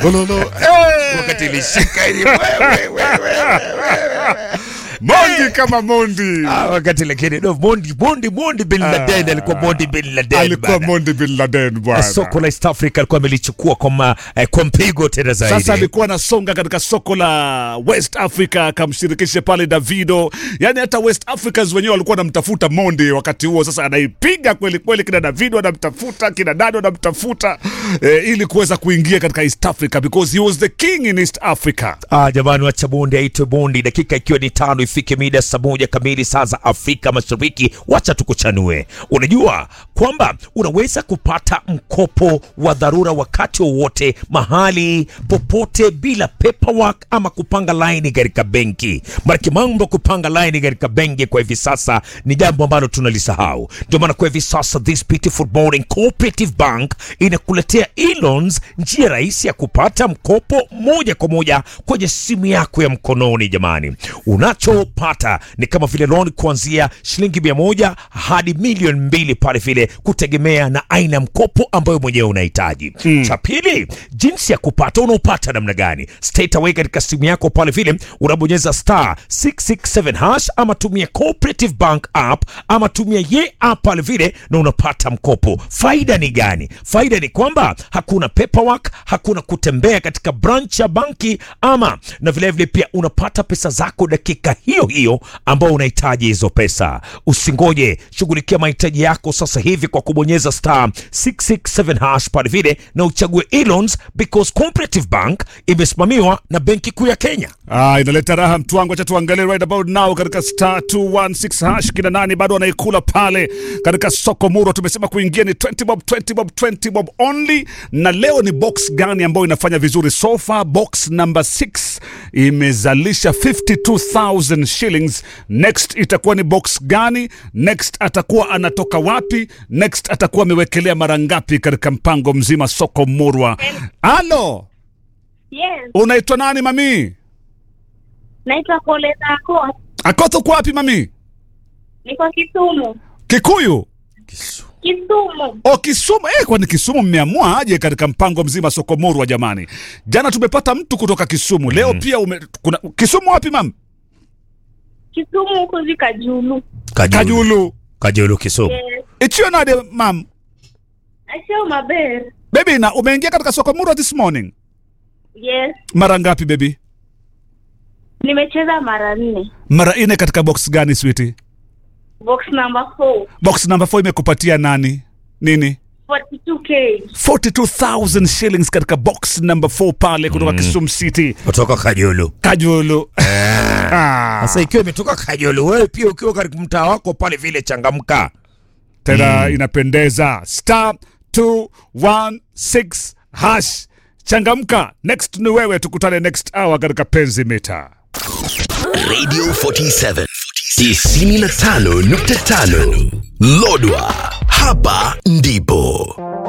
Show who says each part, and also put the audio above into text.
Speaker 1: Gololo. Eh! Wakati ilishika ili wewe, wewe, wewe. Mondi kama Mondi.
Speaker 2: Ah, wakati lakini no, Mondi Mondi Mondi bin Laden alikuwa Mondi bin Laden
Speaker 1: Alikuwa
Speaker 2: bana.
Speaker 1: Mondi bin Laden bwana.
Speaker 2: Soko la East Africa alikuwa amelichukua kwa ma, eh, kwa mpigo tena zaidi.
Speaker 1: Sasa alikuwa anasonga katika soko la West Africa akamshirikisha pale Davido, yaani hata West Africans wenyewe walikuwa wanamtafuta Mondi wakati huo. Sasa anaipiga kweli kweli, kina Davido anamtafuta, kina Dado anamtafuta eh, ili kuweza kuingia katika East Africa because he was the king in East Africa.
Speaker 2: Ah, jamani wacha Bondi aitwe Bondi, dakika ikiwa ni tano ifike mida saa moja kamili saa za Afrika Mashariki. Wacha tukuchanue. Unajua kwamba unaweza kupata mkopo wa dharura wakati wowote, mahali popote, bila paperwork ama kupanga laini katika benki. Maanake mambo ya kupanga laini katika benki kwa hivi sasa ni jambo ambalo tunalisahau. Ndio maana kwa hivi sasa this beautiful morning Cooperative Bank inakuletea e-loans, njia rahisi ya kupata mkopo moja kwa moja kwenye simu yako ya mkononi. Jamani, unachopata ni kama vile loan kuanzia shilingi mia moja hadi milioni mbili pale vile, kutegemea na aina ya mkopo ambayo mwenyewe unahitaji. Cha pili, jinsi ya kupata, unaopata namna gani? Straight away katika simu yako pale vile unabonyeza star 667 hash ama tumia Cooperative Bank app ama tumia ye app pale vile na unapata mkopo. Faida ni gani? Faida ni kwamba hakuna paperwork, hakuna kutembea katika branch ya banki ama na vilevile vile pia unapata pesa zako dakika hiyo hiyo ambao unahitaji hizo pesa. Usingoje, shughulikia mahitaji yako sasa hivi kwa kubonyeza star 667 hash pale vile na uchague e-loans because Cooperative Bank imesimamiwa na Benki Kuu ya Kenya.
Speaker 1: Ah, inaleta raha mtu wangu, acha tuangalie right about now katika star 216 hash kina nani bado wanaikula pale katika soko muro. Tumesema kuingia ni 20 bob 20 bob 20 bob only, na leo ni box gani ambayo inafanya vizuri so far? Box number 6 imezalisha 52000 shillings. Next itakuwa ni box gani? Next atakuwa anatoka wapi? Next atakuwa amewekelea mara ngapi katika mpango mzima soko murwa? Halo,
Speaker 3: Yes,
Speaker 1: unaitwa nani mami?
Speaker 3: naitwa Koleta Ako,
Speaker 1: Akoto uko wapi mami?
Speaker 3: niko Kisumu.
Speaker 1: Kikuyu
Speaker 3: Kisumu
Speaker 1: o Kisumu. Eh, kwani Kisumu mmeamua aje katika mpango mzima soko murwa? Jamani, jana tumepata mtu kutoka Kisumu, leo pia ume, kuna Kisumu wapi mam?
Speaker 3: Kisumu huku zika Julu.
Speaker 1: Kajulu
Speaker 2: Kajulu Kisumu.
Speaker 3: Yes,
Speaker 1: ichio nade mam
Speaker 3: asio maber.
Speaker 1: bebi, na umeingia katika soko murwa this morning
Speaker 3: Yes,
Speaker 1: mara ngapi bebi?
Speaker 3: nimecheza mara nne.
Speaker 1: Mara ine katika box gani switi?
Speaker 3: Box number 4
Speaker 1: Box number 4 imekupatia nani nini?
Speaker 3: 42k.
Speaker 1: 42000 shillings katika box number 4 pale kutoka Kisumu City
Speaker 2: Kutoka Kajulu.
Speaker 1: Kajulu. Ah.
Speaker 2: Sasa ikiwa imetoka Kajulu, wewe pia ukiwa katika mtaa wako pale vile, changamka.
Speaker 1: tena inapendeza star 216 hash changamka next ni wewe tukutane next hour katika penzi mita
Speaker 4: Radio 47 95.5 Lodwa, hapa ndipo